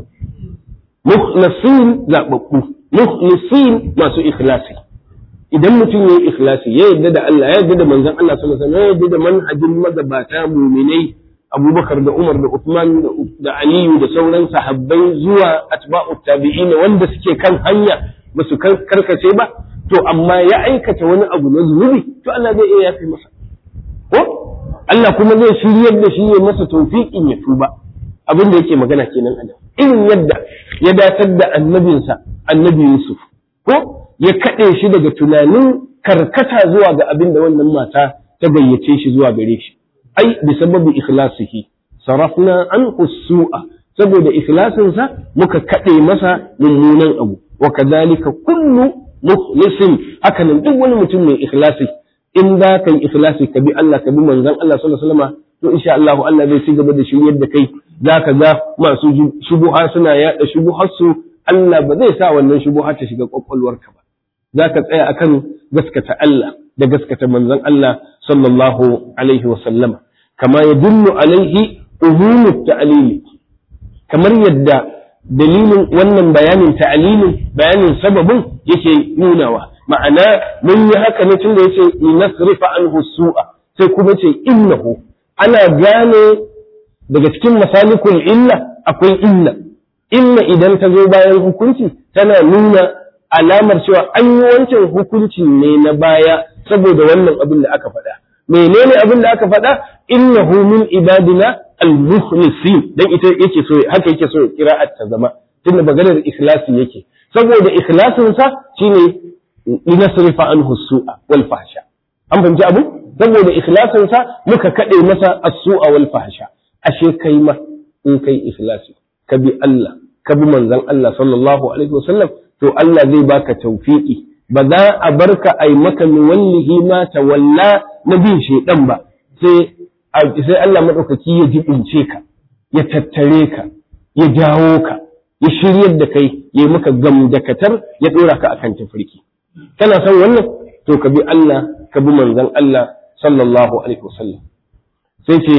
mukhlasin zababbu mukhlasin masu ikhlasi idan mutum yayi ikhlasi ya yarda da Allah ya yarda da manzon Allah sallallahu alaihi wasallam ya yarda da manhajin magabata mu'minai Abubakar da Umar da Uthman da Aliyu da sauran sahabbai zuwa atba'u tabi'ina wanda suke kan hanya ba su karkace ba to amma ya aikata wani abu na zunubi to Allah zai iya yafe masa ko Allah kuma zai shiryar da shi ya masa tawfiqin ya tuba abin da yake magana kenan a irin yadda ya datar da annabinsa annabi Yusuf ko ya kaɗe shi daga tunanin karkata zuwa ga abin da wannan mata ta gayyace shi zuwa gare shi ai bi sababi ikhlasihi sarafna an su'a saboda ikhlasinsa muka kaɗe masa mummunan abu wa kadhalika kullu mukhlisin haka nan duk wani mutum mai ikhlasi in za ka yi ikhlasi ka bi Allah ka bi manzon Allah sallallahu alaihi wasallam to insha Allah Allah zai ci gaba da shiryar da kai zaka ga masu shubuha suna yada shubuhar su Allah ba zai sa wannan shubuha ta shiga kwakwalwarka ba zaka tsaya akan gaskata Allah da gaskata manzon Allah sallallahu alaihi wasallama kama yadullu alaihi umumut ta'lili kamar yadda dalilin wannan bayanin ta'alilin bayanin sababin yake nunawa ma'ana mun yi haka ne tun da yace nasrifa anhu su'a sai kuma ce innahu ana gane daga cikin masalikul illa akwai illa illa idan ta zo bayan hukunci tana nuna alamar cewa an yi wancan hukunci ne na baya saboda wannan abin da aka faɗa menene abin da aka faɗa innahu min ibadina al-mukhlisin dan ita yake so haka yake so qira'at ta zama tunda maganar ikhlasi yake saboda ikhlasin sa shine linasrifa anhu su'a wal fahsha an fahimci abu saboda ikhlasin sa muka kade masa as-su'a wal fahsha ashe kai ma in kai ikhlasi ka bi Allah ka bi manzon Allah sallallahu alaihi wasallam to Allah zai baka tawfiki ba za a barka ai maka wallahi ma tawalla na bin shedan ba sai sai Allah maɗaukaki ya jibince ka, ya tattare ka, ya jawo ka, ya shiryar da kai, ya maka gamdakatar ya ɗora ka akan tafarki. Kana son wannan? To ka bi Allah, ka bi manzon Allah sallallahu alaihi wasallam. Sai ce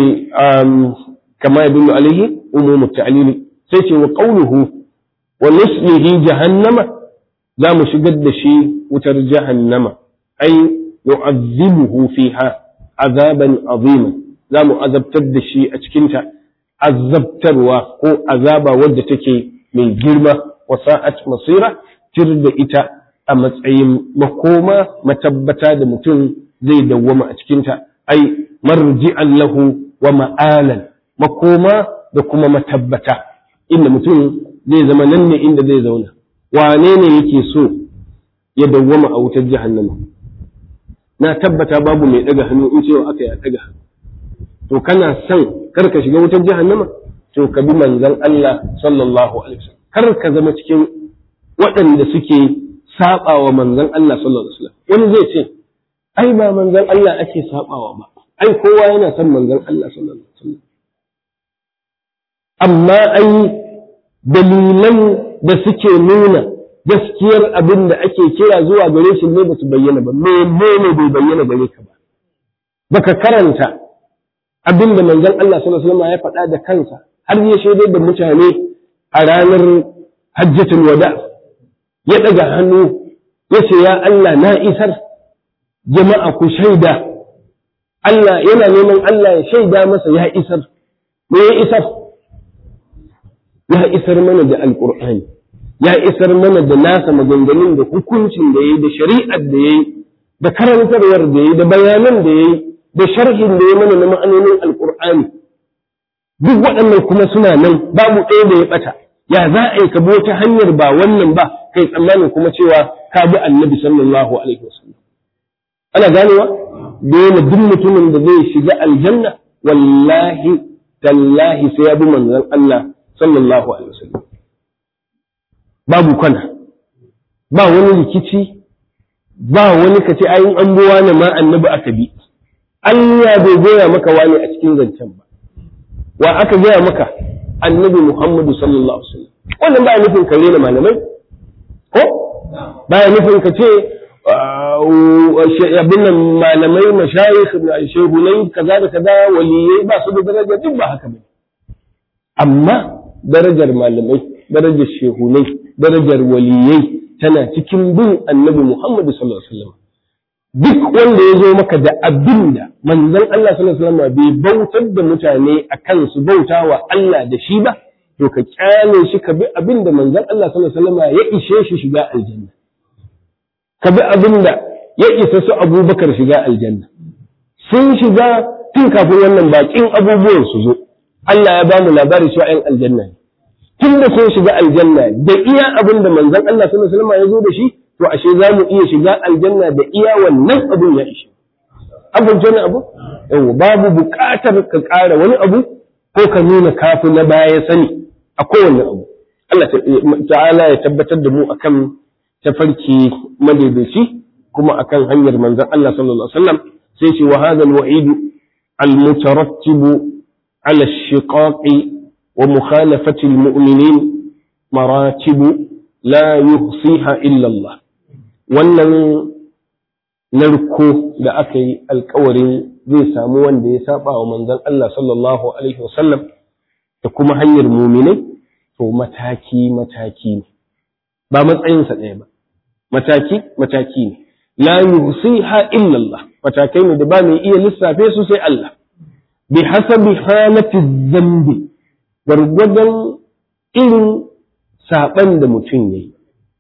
kama ya billu alaihi umumu ta'lili sai ce wa qawluhu wa nuslihi jahannama za mu shigar da shi wutar jahannama ai yu'azzibuhu fiha azaban aziman za mu azabtar da shi a cikinta azabtarwa ko azaba wadda take mai girma wa sa'at masira tir da ita a matsayin makoma matabbata da mutum zai dawwama a cikinta ai marji'an lahu wa ma'alan makoma da kuma matabbata inda mutum zai zama nan ne inda zai zauna wane ne yake so ya dawwama a wutar jahannama na tabbata babu mai daga hannu in cewa aka ya daga hannu to kana son kar ka shiga wutar jahannama to ka bi manzon Allah sallallahu alaihi wasallam kar ka zama cikin waɗanda suke sabawa manzon Allah sallallahu alaihi wasallam wani zai ce ai ba manzon Allah ake sabawa ba ai kowa yana son manzon Allah sallallahu alaihi wasallam amma ai dalilan da suke nuna gaskiyar abin da ake kira zuwa gare shi ne ba su bayyana ba menene bai bayyana gare ka ba baka karanta abin da manzon Allah sallallahu alaihi wasallam ya faɗa da kansa har ya shaidar da mutane a ranar hajjatul wada ya daga hannu ya ce ya Allah na isar jama'a ku shaida Allah yana neman Allah ya shaida masa ya isar me ya isar ya isar mana da alqur'ani ya isar mana da nasa maganganun da hukuncin da yayi da shari'ar da yayi da karantarwar da yayi da bayanan da yayi da sharhin da ya mana na ma'anonin alkur'ani duk waɗannan kuma suna nan babu ɗaya da ya ɓata ya za a yi ka bi wata hanyar ba wannan ba kai tsammanin kuma cewa ka bi annabi sallallahu alaihi wasallam ana ganewa dole duk mutumin da zai shiga aljanna wallahi tallahi sai ya bi manzon Allah sallallahu alaihi wasallam babu kwana ba wani rikici ba wani ka ce ayin an buwa ne ma annabi aka bi Allah bai goya maka wani a cikin zancen ba wa aka gaya maka annabi Muhammadu sallallahu alaihi wasallam wannan baya nufin ka rena malamai ko baya nufin ka ce abin nan malamai mashayikh shehunai kaza da kaza waliyai ba su da daraja duk ba haka bane amma darajar malamai darajar shehunai darajar waliyai tana cikin bin annabi Muhammadu sallallahu alaihi wasallam duk wanda ya zo maka da abin da manzon Allah sallallahu alaihi wasallam bai bautar da mutane akan su bauta wa Allah da shi ba to ka kyale shi ka bi abin da manzon Allah sallallahu alaihi wasallam ya ishe shi shiga aljanna ka bi abin da ya isa su Abubakar shiga aljanna sun shiga tun kafin wannan bakin abubuwan su zo Allah ya ba mu labari cewa 'yan aljanna ne tun da sun shiga aljanna da iya abin da manzon Allah sallallahu alaihi wasallam ya zo da shi to ashe za mu iya shiga aljanna da iya wannan abin ya ishe abin wani abu yawa babu buƙatar ka ƙara wani abu ko ka nuna kafi na baya sani a kowane abu Allah ta'ala ya tabbatar da mu akan tafarki madaidaici kuma akan hanyar manzon Allah sallallahu alaihi wasallam sai ce wa hadha al-wa'id al-mutarattibu ala ash-shiqaqi wa mukhalafati al-mu'minin maratibu la yuhsiha illa Allah wannan narko da aka yi alkawarin zai samu wanda ya saba wa manzon Allah sallallahu alaihi wasallam da kuma hanyar muminai to mataki mataki ne ba matsayinsa ɗaya ba mataki mataki ne la yusiha illa Allah matakai ne da ba mai iya lissafe su sai Allah bi hasabi halati zambi gwargwadon irin saban da mutum yayi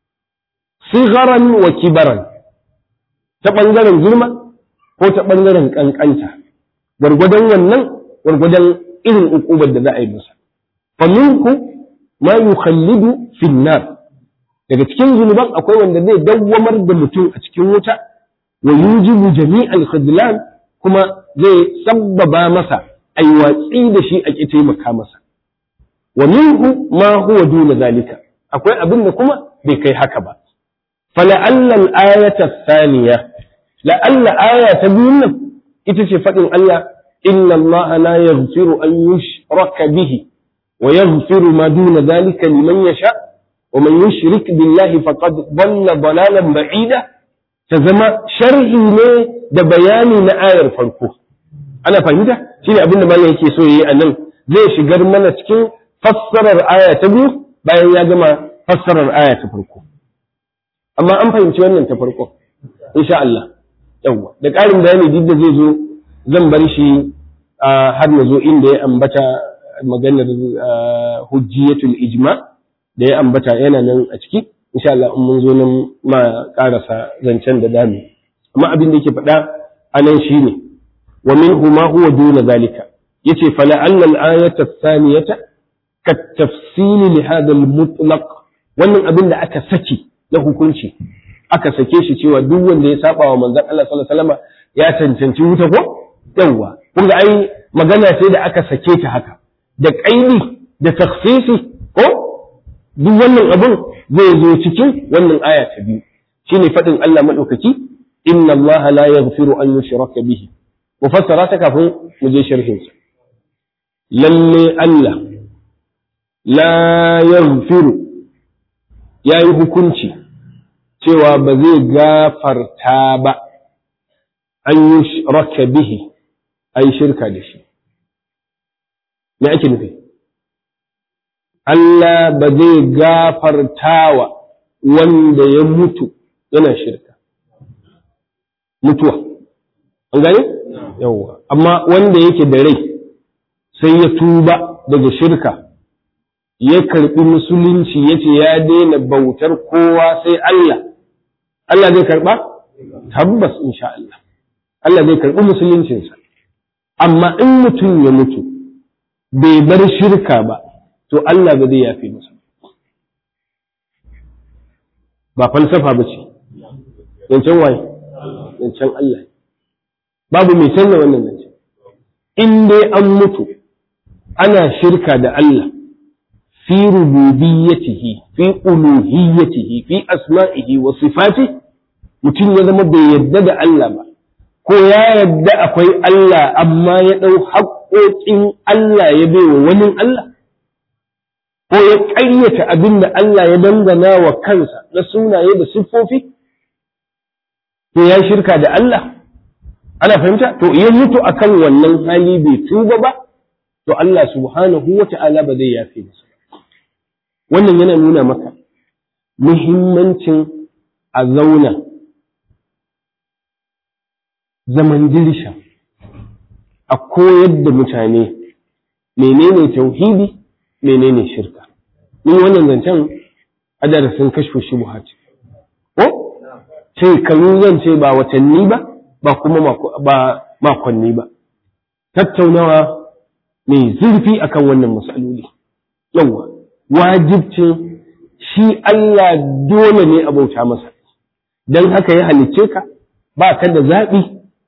sigaran wa kibaran ta ɓangaren girma ko ta ɓangaren ƙanƙanta gwargwadon wannan gwargwadon irin ukubar da za a yi masa faminku ma yukhallidu finnar daga cikin zunuban akwai wanda zai dawwamar da mutum a cikin wuta wa yujibu jami'al khidlan kuma zai sabbaba masa ai watsi da shi a ki taimaka masa wa minhu ma huwa duna zalika akwai abin da kuma bai kai haka ba فلعل الآية الثانية لعل آية تبين إتشي فتن الله إن الله لا يغفر أن يشرك به ويغفر ما دون ذلك لمن يشاء ومن يشرك بالله فقد ضل ضلالا بعيدا تزما شرعي ne da bayani na ayar farko ana fahimta shine abin da malam yake so yayi anan zai shigar mana cikin fassarar aya ta biyu bayan ya gama fassarar aya ta farko amma an fahimci wannan ta farko insha Allah yawa da ƙarin bayani duk da zai zo zan bar shi har na zo inda ya ambata maganar hujjiyatul ijma da ya ambata yana nan a ciki insha Allah in mun zo nan ma karasa zancen da dami amma abin da yake faɗa anan shine wa minhu ma huwa duna zalika yace fala alla al-ayata ath-thaniyata ka tafsili li hadha al-mutlaq wannan abin da aka saki na hukunci aka sake shi cewa duk wanda ya saba wa manzon Allah sallallahu alaihi wasallam ya cancanci wuta ko yawa kun ga ai magana ce da aka sake ta haka da kaidi da takhsisi ko duk wannan abun zai zo cikin wannan aya ta biyu shine fadin Allah madaukaki inna Allah la yaghfiru an yushraka bihi mufassara ta kafin mu je sharhin sa lalle Allah la yaghfiru yayi hukunci cewa ba zai gafarta ba an yi raka bihi a yi shirka da shi. Me ake nufi? Allah ba zai gafartawa wanda ya mutu yana shirka. Mutuwa. An gane? Yawwa. Amma wanda yake da rai sai ya tuba daga shirka. ya karɓi musulunci ya ce ya daina bautar kowa sai Allah, Allah zai karɓa? Tabbas insha Allah. Allah zai karɓi musuluncinsa. Amma in mutum ya mutu, bai bar shirka ba, to Allah ba zai yafe masa. Ba falsafa ba ce, yancen waye, yancen Allah. Babu mai canza wannan zance. In dai an mutu, ana shirka da Allah. في ربوبيته في ألوهيته في أسمائه وصفاته mutum ya zama bai yadda da Allah ba ko ya yadda akwai Allah amma ya ɗau haƙoƙin Allah ya bai wa wani Allah ko ya ƙaryata abin da Allah ya dangana wa kansa na sunaye da siffofi to ya shirka da Allah ana fahimta to ya mutu akan wannan hali bai tuba ba to Allah subhanahu wa ta'ala ba zai yafe masa wannan yana nuna maka muhimmancin a zauna zaman dirsha a koyar da mutane menene tauhidi menene shirka ni wannan zancen a darasin kashfu shubuhat ko shekaru zan ce ba watanni ba ba kuma ba makonni ba tattaunawa mai zurfi akan wannan matsaloli yawa wajibcin shi Allah dole ne a bauta masa don haka ya halicce ka ba ka da zaɓi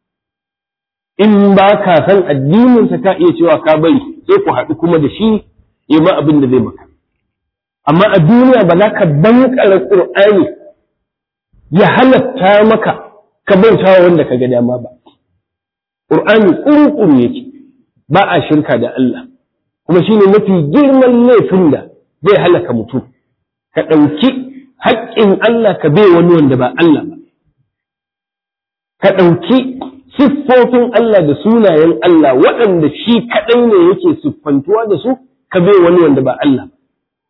in ba ka san addininsa ka iya cewa ka bari sai ku haɗu kuma da shi ya ma abin da zai maka amma a duniya ba za ka bankara ƙur'ani ya halatta maka ka bauta wanda ka ga dama ba ƙur'ani ƙurƙuru yake ba a shirka da Allah kuma shine mafi girman laifin da zai halaka mutum ka ɗauki haƙƙin Allah ka bai wani wanda ba Allah ba ka ɗauki siffofin Allah da sunayen Allah waɗanda shi kaɗai ne yake siffantuwa da su ka bai wani wanda ba Allah ba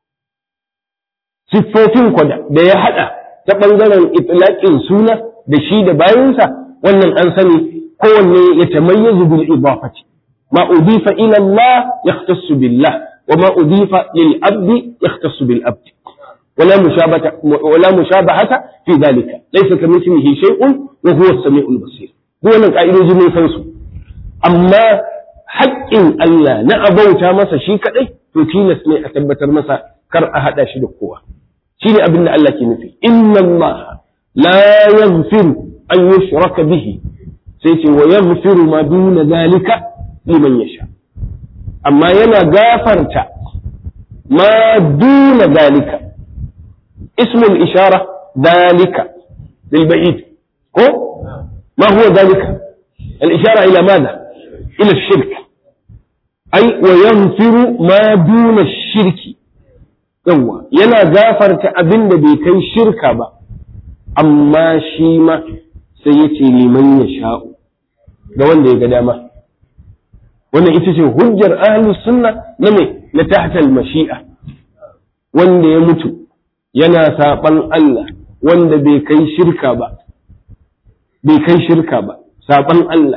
siffofin kwada da ya haɗa ta ɓangaren itlaƙin suna da shi da bayansa wannan an sani kowanne ya tamayyazu bil idafati ma udifa ila Allah yahtassu billah wa ma udifa lil abdi yahtassu bil abdi ولا مشابهة ولا مشابهة في ذلك ليس كمثله شيء وهو السميع البصير هو nan ka'idoji mun san su amma haƙƙin Allah na abauta masa shi kaɗai to tilas ne a tabbatar masa kar a haɗa shi da kowa shi ne abin da Allah ke nufi inna Allah la yaghfiru an yushraka bihi sai ce wa yaghfiru ma duna zalika liman yasha amma yana gafarta ma duna zalika اسم الإشارة ذلك للبعيد هو ما هو ذلك الإشارة إلى ماذا إلى الشرك أي ويغفر ما دون الشرك يوا ينا غافر تأبن بكي شركة با أما شيما سيتي لمن يشاء da wanda ya ga dama wannan ita ce hujjar ahlus sunna na me na tahtal mashi'a wanda ya mutu yana saɓan Allah wanda bai kai shirka ba, bai kai shirka ba, saɓan Allah,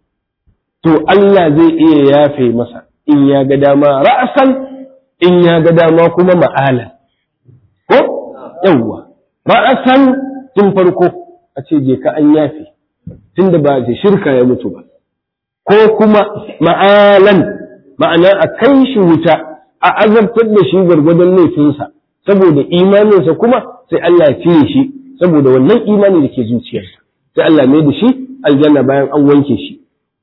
to Allah zai iya yafe masa in ya ga dama ra'asan in ya ga dama kuma ma'ala. Ko? Yawwa, ra'asan tun farko a ce je ka an yafe, tun da ba da shirka ya mutu ba. Ko kuma ma'alan, ma'ana a kai shi wuta, a azabtar da shi gwargwadon laifinsa. saboda imaninsa kuma sai Allah ya cire shi saboda wannan imani da ke zuciyarsa sai Allah mai da shi aljanna bayan an wanke shi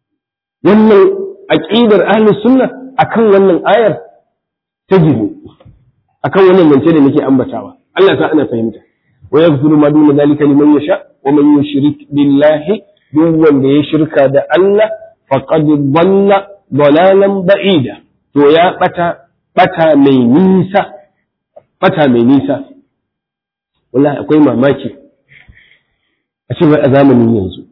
wannan aqidar ahlus sunna akan wannan ayar ta jiru akan wannan mance da nake ambatawa Allah sa ana fahimta wa yaghfiru ma duna zalika liman yasha wa man yushrik billahi duk wanda ya shirka da Allah faqad dhalla dalalan ba'ida to ya bata bata mai nisa bata mai nisa wallahi akwai mamaki a ce a zamanin yanzu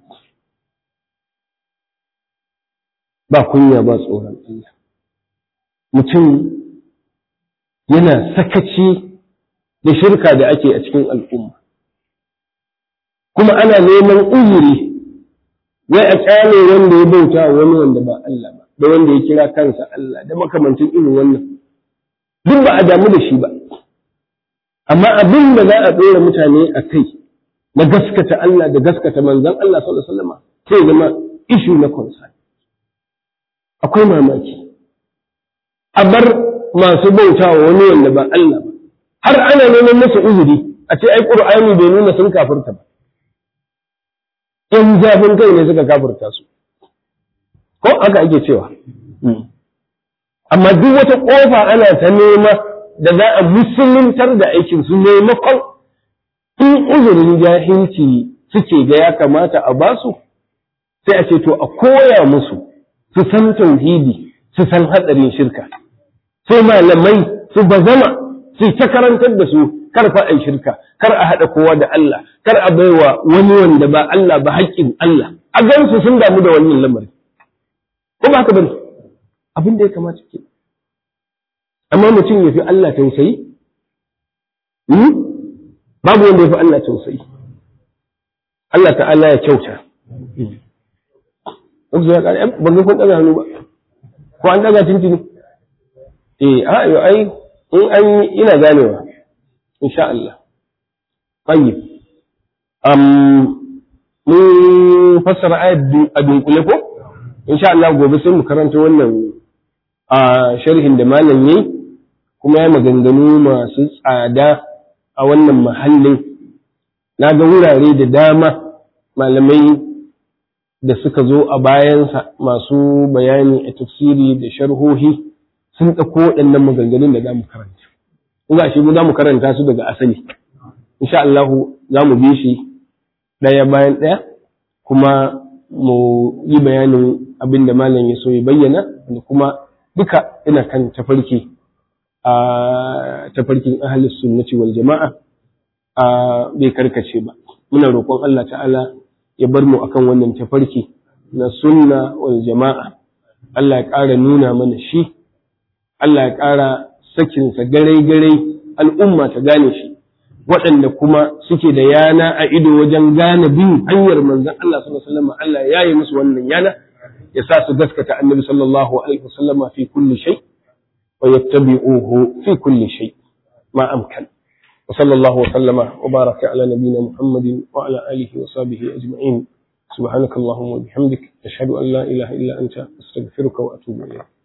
ba kunya ba tsoron Allah mutum yana sakaci da shirka da ake a cikin al'umma kuma ana neman uzuri wai a kyale wanda ya bauta wani wanda ba Allah ba da wanda ya kira kansa Allah da makamancin irin wannan duk ba a damu da shi ba amma abin da za a ɗora mutane a kai na gaskata Allah da gaskata manzan Allah sallallahu alaihi wasallam sai zama ishu na concern akwai mamaki a bar masu bauta wa wani wanda ba Allah ba har ana neman musu uzuri a ce ai qur'ani bai nuna sun kafirta ba in zafin kai ne suka kafirta su ko haka ake cewa amma duk wata kofa ana ta nema da za a musuluntar da aikin su maimakon in uzurin jahilci suke ga ya kamata a basu sai a ce to a koya musu su san tauhidi su san hatsarin shirka sai malamai su bazama su ta karantar da su kar fa ai shirka kar a haɗa kowa da Allah kar a baiwa wani wanda ba Allah ba haƙƙin Allah a gansu sun damu da wannan lamarin ko ba haka bane abin da ya kamata ke amma mutum ya fi Allah tausayi babu wanda ya fi Allah tausayi Allah ta'ala ya kyauta Duk ya kare ban ga kun daga hannu ba ko an daga tintini eh a yo ai in an ina ganewa insha Allah tayyib am mun fassara ayat a dunkule ko insha Allah gobe sai mu karanta wannan a sharhin da malam yayi kuma ya maganganu masu tsada a wannan mahallin na ga wurare da dama malamai da suka zo a bayansa masu bayani a tafsiri da sharhohi sun ɗauko waɗannan maganganun da za mu karanta. In ga shi za mu karanta su daga asali. Insha Allah za mu bi shi ɗaya bayan ɗaya kuma mu yi bayanin abin da malam ya so ya bayyana da kuma duka ina kan tafarki a tafarkin ahalus sunnati wal jama'a a bai karkace ba muna roƙon Allah ta'ala ya bar mu akan wannan tafarki na sunna wal jama'a Allah ya ƙara nuna mana shi Allah ya ƙara sakinsa garai-garai al'umma ta gane shi waɗanda kuma suke da yana a ido wajen gane bin hanyar manzon Allah sallallahu alaihi wasallam Allah ya yi musu wannan yana ya sa su gaskata annabi sallallahu alaihi wasallama fi kulli shay wa yattabi'uhu fi kulli shay ma amkan وصلى الله وسلم وبارك على نبينا محمد وعلى آله وصحبه أجمعين سبحانك اللهم وبحمدك أشهد أن لا إله إلا أنت أستغفرك وأتوب إليك